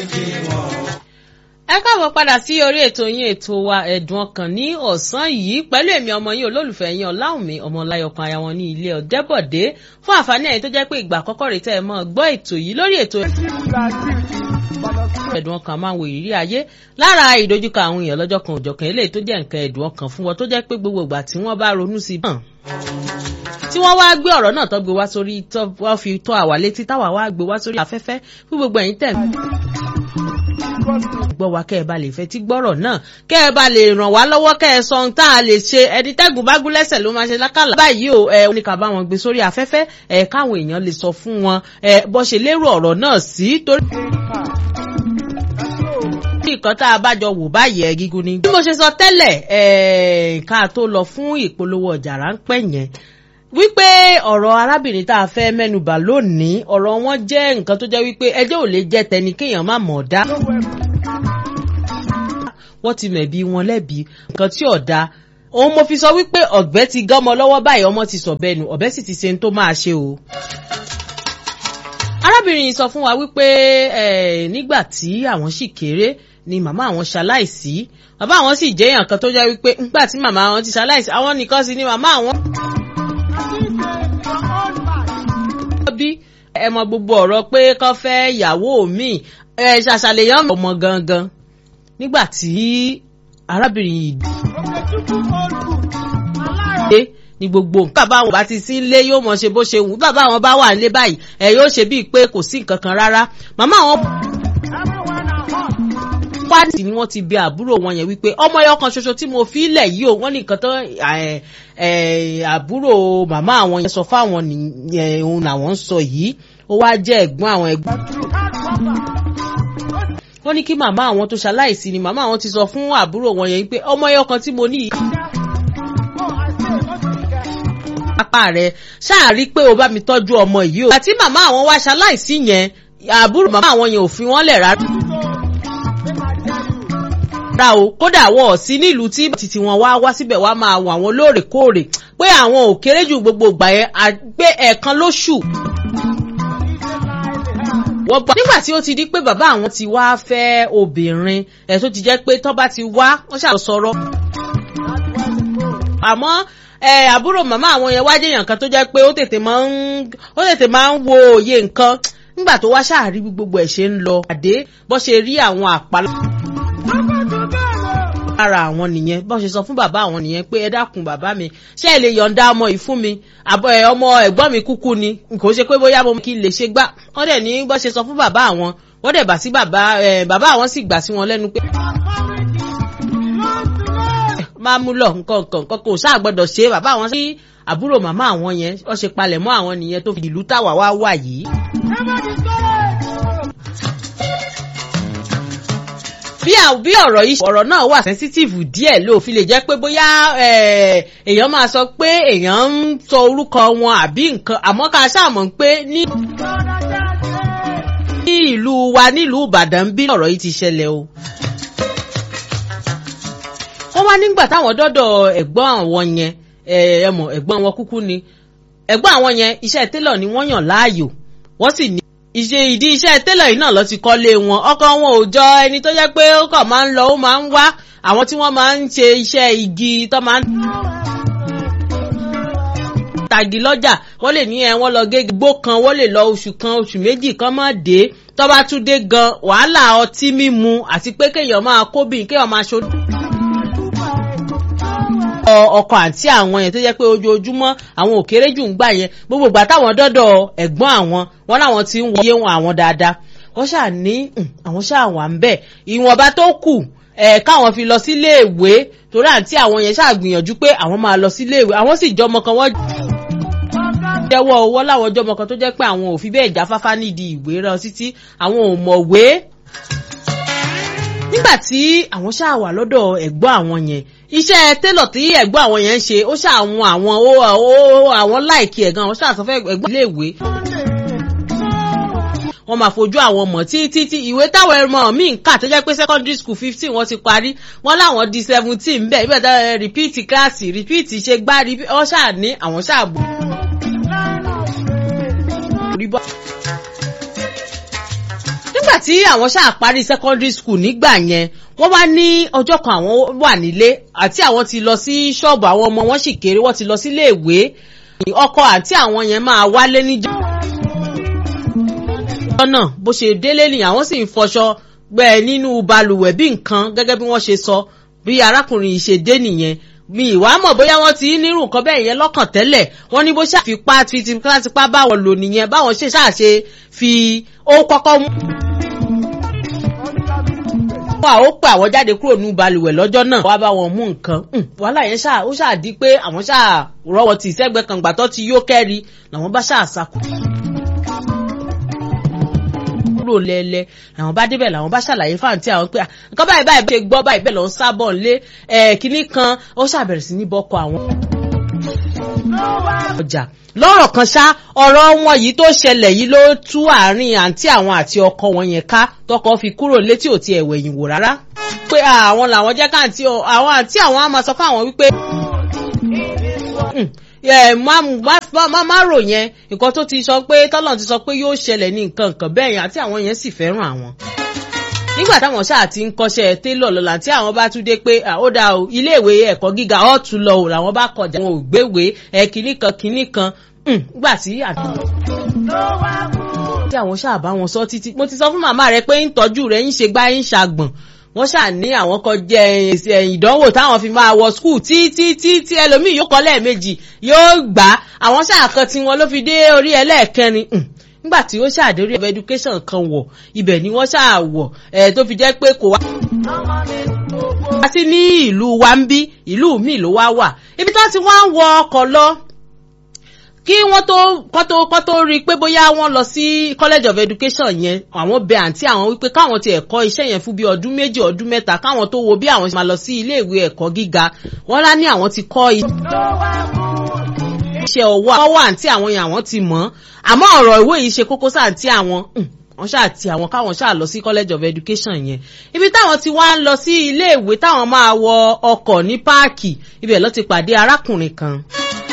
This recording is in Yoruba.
ẹ káàbọ̀ padà sí orí ètò yín ètò wa ẹ̀dùn ọkàn ní ọ̀sán yìí pẹ̀lú èmi ọmọ yín olólùfẹ́ yín ọláwùmí ọmọláyọkan aya wọn ní ilé ọ̀dẹ́bọ̀dé fún àǹfààní ẹ̀yin tó jẹ́ pé ìgbà àkọ́kọ́ rẹ̀ tẹ́ ẹ mọ́ gbọ́ ètò yìí lórí ètò ẹ̀dùn ọkàn máa ń wo ìrírí ayé lára ìdojúkọ àwọn èèyàn lọ́jọ́ kan òjọ̀kan eléyìí tó jẹ́ nǹkan ẹ̀dùn ọkàn fún wọn tó jẹ́ pé gbogbo ìgbà tí wọ́n bá ronú sí i tí wọ́n wá gbé ọ̀rọ̀ náà tó gbé wá sórí tó wọ́n fi tó àwa létí táwa wá gbé wá sórí afẹ́fẹ́ fún gbogbo ẹ̀yin tẹ̀ gbọ́ wa kẹ́ ẹ bá lè fẹ́ tí gbọ́rọ̀ náà kẹ́ ẹ bá lè ràn wá lọ́wọ́ kẹ́ ẹ sọ ohun tá a lè ṣe ẹni tẹ́gùn bá gún lẹ́sẹ̀ ló máa ṣe lákàlà. báyìí o ẹ oníkà bá wọn gbé sórí afẹ́fẹ́ ẹ káwọn èèyàn lè sọ fún wọn ẹ bó ṣe lérò ọ̀rọ̀ náà sí torí nǹkan tá a bá jọ wò báyìí ẹ gígùn ni. bí mo ṣe sọ tẹ́lẹ̀ ká tó lọ fún ìpolówó ọjà ráńpẹ́ yẹn wípé ọ̀rọ̀ arábìnrin tá a fẹ́ mẹ́nubà lónìí ọ̀rọ̀ wọn jẹ́ nǹkan tó jẹ́ wípé ẹjọ́ ò lè jẹ́ tẹni kéèyàn má mọ̀ ọ́ dá. wọ́n ti mẹ̀bi wọn lẹ́bi nǹkan tí ò da òun mo fi sọ wípé ọ̀gbẹ́ ti gánmọ lọ́wọ́ báyìí ọmọ ti sọ bẹ́ẹ̀ nù ọ̀bẹ sì ti ṣe ń tó máa ṣe o. arábìnrin yìí sọ fún wa wípé nígbà tí àwọn sì kéré ni màmá àwọn ṣaláìsí bàbá àwọn sì jẹ́ èèyàn kan tó jẹ́ wípé nígbà tí màmá àwọn ti ṣaláìsí àwọn nìkan sì ni màmá àwọn. bí ẹ mọ gbogbo ọ̀rọ̀ pé kán fẹ́ ìyàwó mi ẹ ṣàṣàlẹ̀yàn ọmọ gangan nígbà tí arábìnrin yìí dé ní gbogbo nǹkan bàbá àwọn bá ti sí ilé yóò mọ̀ ṣe bó ṣe wù bàbá àwọn bá wà nílé báyìí ẹ yóò ṣe bíi pé kò sí nǹkan kan rárá màmá àwọn pàdé ni wọ́n ti bẹ àbúrò wọn yẹn wípé ọmọ ẹyọ kan ṣoṣo tí mo fi lẹ̀ yìí o wọ́n ní nǹkan tán àbúrò màmá àwọn yẹn sọ fáwọn nìyẹn òun làwọn ń sọ yìí ó wá jẹ́ ẹ̀gbọ́n àwọn ẹ̀gbọ́n. wọ́n ní kí màmá àwọn tó ṣaláìsí ni màmá àwọn ti sọ fún àbúrò wọn yẹn wípé ọmọ ẹyọ kan tí mo ní yìí. apá rẹ ṣáà rí pé o bá mi tọ́jú ọmọ yìí o. àti màmá àwọn wá ṣaláìsí yẹn àbúrò màmá àwọn yẹn ò fi wọ́n lẹ̀ rárá rárá o kódà wọn ò sí nílùú tí títí wọn wá wá síbẹ̀ wá máa wọ àwọn lóòrèkóòrè pé àwọn ò kéré jù gbogbo ìgbà yẹn àgbé ẹ̀ẹ̀kan lóṣù. wọ́n gbà nígbà tí ó ti di pé bàbá àwọn ti wá fẹ́ obìnrin ẹ̀ tó ti jẹ́ pé tọ́ bá ti wá wọ́n ṣàlọ́ sọ̀rọ̀. àmọ́ àbúrò màmá àwọn yẹn wá jẹ́yàn kan tó jẹ́ pé ó tètè máa ń ó tètè máa ń wo òye nǹkan nígbà tó wá ṣáà rí gbogbo ẹ̀ ṣe ń lọ àdé bó ṣe rí àwọn àpálá lára àwọn nìyẹn bọ́n ṣe sọ fún bàbá àwọn nìyẹn pé ẹ dákun bàbá mi ṣé ẹ lè yọ̀ǹda ọmọ yìí fún mi ọmọ ẹ̀gbọ́n mi kúkú ni kò ṣe pé bóyá mo kí n lè ṣe gbá wọ́n dẹ̀ ní bọ́n ṣe sọ fún bàbá àwọn wọ́n dẹ̀ bà sí bàbá bàbá àwọn sì gbà sí wọn lẹ́nu pé. máa mú lọ nǹkan nǹkan nǹkan kò sáà gbọ́dọ̀ ṣe bàbá àwọn sí àbúrò màmá àwọn yẹn wọ́n ṣe palẹ̀ mọ́ àwọn nìyẹn tó fi ìlú táwa wá wà yìí. bí bí ọ̀rọ̀ yìí ọ̀rọ̀ náà wà sensitive díẹ̀ ló fi lè jẹ́ pé bóyá èèyàn máa sọ pé èèyàn ń sọ orúkọ wọn àbí nǹkan àmọ́ ká ṣàmọ̀ pé ní ní ìlú wa nílùú Ìbàdàn bí ọ̀rọ̀ yìí ti ṣẹlẹ̀ o. wọ́n wá nígbà táwọn dọ́dọ̀ ẹ̀gbọ́n àwọn yẹn ẹ̀mọ̀ ẹ̀gbọ́n wọn kúkú ni ẹ̀gbọ́n àwọn yẹn iṣẹ́ télọ̀ ni wọ́n yàn láàyò wọ́n sì ní ìṣe ìdí iṣẹ́ télọ̀ yìí náà lọ ti kọ́lé wọn ọkọ wọn ò jọ ẹni tó jẹ́ pé ó kàn máa ń lọ ó máa ń wá àwọn tí wọ́n máa ń ṣe iṣẹ́ igi tó máa ń tàgì lọ́jà wọ́n lè ní ẹ wọ́n lọ gé gbó kan wọ́n lè lọ oṣù kan oṣù méjì kan má dé tó bá tún dé gan wàhálà ọtí mímu àti pé kéèyàn máa kóbìn kéèyàn máa ṣojú ọkọ àǹtí àwọn yẹn tó jẹ́ pé ojoojúmọ́ àwọn òkèrè jù ń gbà yẹn gbogbo ìgbà táwọn dọ́dọ̀ ẹ̀gbọ́n àwọn wọn láwọn ti ń wọyé wọn àwọn dáadáa wọ́n ṣáà ní àwọn ṣáà wà ń bẹ̀ ìwọ̀nba tó kù ẹ̀ káwọn fi lọ sílé ìwé torí àǹtí àwọn yẹn ṣáà gbìyànjú pé àwọn máa lọ sílé ìwé àwọn sì jọmọ kan wọ́n jẹ́wọ́ owó láwọn jọmọ kan tó jẹ́ pé àwọn ò fi bẹ́ẹ̀ jáfáfá nídìí ìwé rán títí àwọn ò mọ̀wé nígbà tí àwọn ṣáà wà lọ́dọ̀ ẹ̀gbọ́n àwọn yẹn iṣẹ́ télọ̀ tí ẹ̀gbọ́n àwọn yẹn ń ṣe ó ṣàwọn àwọn ó àwọn láìkí ẹ̀gán àwọn ṣàṣọfẹ́ ẹ̀gbọ́n iléèwé wọ́n máa fojú àwọn ọmọ títí tí ìwé táwọn ẹ̀rọ míì ń kà tó jẹ́ pé secondary school fifteen wọ́n ti parí wọ́n láwọn di seventeen bẹ́ẹ̀ ibẹ̀ tó repeat kíláàsì repeat ṣe gbá wọ́n ṣáà ní àwọn ṣáà bò. nígbà tí àwọn ṣáà parí secondary school nígbà yẹn wọ́n wá ní ọjọ́ kan àwọn wà nílé àti àwọn ti lọ sí ṣọ́ọ̀bù àwọn ọmọ wọn sì kéré wọ́n ti lọ sílé ìwé ọkọ àti àwọn yẹn máa wálé níjọ́ náà bó ṣe délé ni àwọn sì ń fọṣọ gbẹ nínú balùwẹ̀ bí nǹkan gẹ́gẹ́ bí wọ́n ṣe sọ bí arákùnrin yìí ṣe dé nìyẹn mi ìwà mọ̀ bóyá wọ́n ti nírú nǹkan bẹ́ẹ̀ yẹn lọ́kàn tẹ́lẹ̀ wọ́n ní bó ṣàfipá tipátipá báwọn lò nìyẹn báwọn ṣe ṣàṣe fi ó kọ́kọ́ mú. wà ó pè àwọn jáde kúrò ní balùwẹ̀ lọ́jọ́ náà wá bá wọn mú nǹkan wàhálà yẹn ṣáà ó ṣáà di pé àwọn ṣáà rọwọ́ tì sẹ́gbẹ́ kan gbàtọ́ ti yó kẹ́ri làwọn bá ṣáà sá kúrò lẹ́lẹ́ àwọn bá débẹ̀ làwọn bá ṣàlàyé fáwọn tí àwọn pé nǹkan báyìí báyìí ṣe gbọ́ báyìí bẹ́ẹ̀ lọ ń sábọ̀ lé kínní kan ó ṣàbẹ̀rẹ̀ sí ní bọ́kọ àwọn. ọjà lọ́rọ̀ kan ṣá ọ̀rọ̀ wọn yìí tó ṣẹlẹ̀ yìí ló tú àárín àǹtí àwọn àti ọkọ wọn yẹn ká tọkọ fi kúrò létí ò ti ẹ̀wẹ̀ yìí wò rárá. pé àwọn làwọn jẹ́ káàntí àwọn àǹtí àwọn á máa sọ fáwọn wípé má má rò yẹn nǹkan tó ti sọ pé tọ́lọ̀ ti sọ pé yóò ṣẹlẹ̀ ní nǹkan nǹkan bẹ́ẹ̀ yẹn àti àwọn yẹn sì fẹ́ràn àwọn. nígbà táwọn ṣáà ti ń kọ́ṣẹ́ télọ̀ lọ́la tí àwọn bá tún dé pé ó dá o iléèwé ẹ̀kọ́ gíga ọ̀ tún lọ o làwọn bá kọjá wọn ò gbéwèé ẹ̀ kínní kan kínní kan nígbà tí àti tí àwọn ṣáà bá wọn sọ títí mo ti sọ fún màmá rẹ pé ń tọ́jú rẹ ń ṣe gbá ń ṣàgbọ̀n wọ́n ṣáà ní àwọn kan jẹ ìdánwò táwọn fi máa wọ skul tí tí tí tí ẹlòmíì yóò kọ́ lẹ́ẹ̀mejì yóò gbà á àwọn ṣáà kan tí wọn ló fi dé orí ẹlẹ́ẹ̀kẹrin nígbà tí ó ṣàdé orí education kan wọ̀ ibẹ̀ ni wọ́n ṣáà wọ̀ ẹ̀ tó fi jẹ́ pé kò wá. wá sí ní ìlú wa ń bí ìlú míì ló wá wà ibi tó ti wá ń wọ ọkọ̀ lọ kí wọ́n tó kọ́ tó kọ́ tó rí i pé bóyá wọ́n lọ sí college of education yẹn àwọn bẹ àǹtí àwọn wípé káwọn ti ẹ̀kọ́ iṣẹ́ yẹn fún bí ọdún méjì ọdún mẹ́ta káwọn tó wo bí àwọn ṣe máa lọ sí ilé ìwé ẹ̀kọ́ gíga wọ́n lá ní àwọn ti kọ́ iṣẹ́ ọwọ́ ọwọ́ àǹtí àwọn yẹn àwọn ti mọ̀ àmọ́ ọ̀rọ̀ ìwé yìí ṣe kókó sáǹtí àwọn wọ́n ṣáà ti àwọn káwọn ṣáà lọ sí college of education yẹn ibi táwọn ti wá ń lọ sí ilé ìwé táwọn máa wọ ọkọ̀ ní páàkì ibẹ̀ ló ti pàdé arákùnrin kan.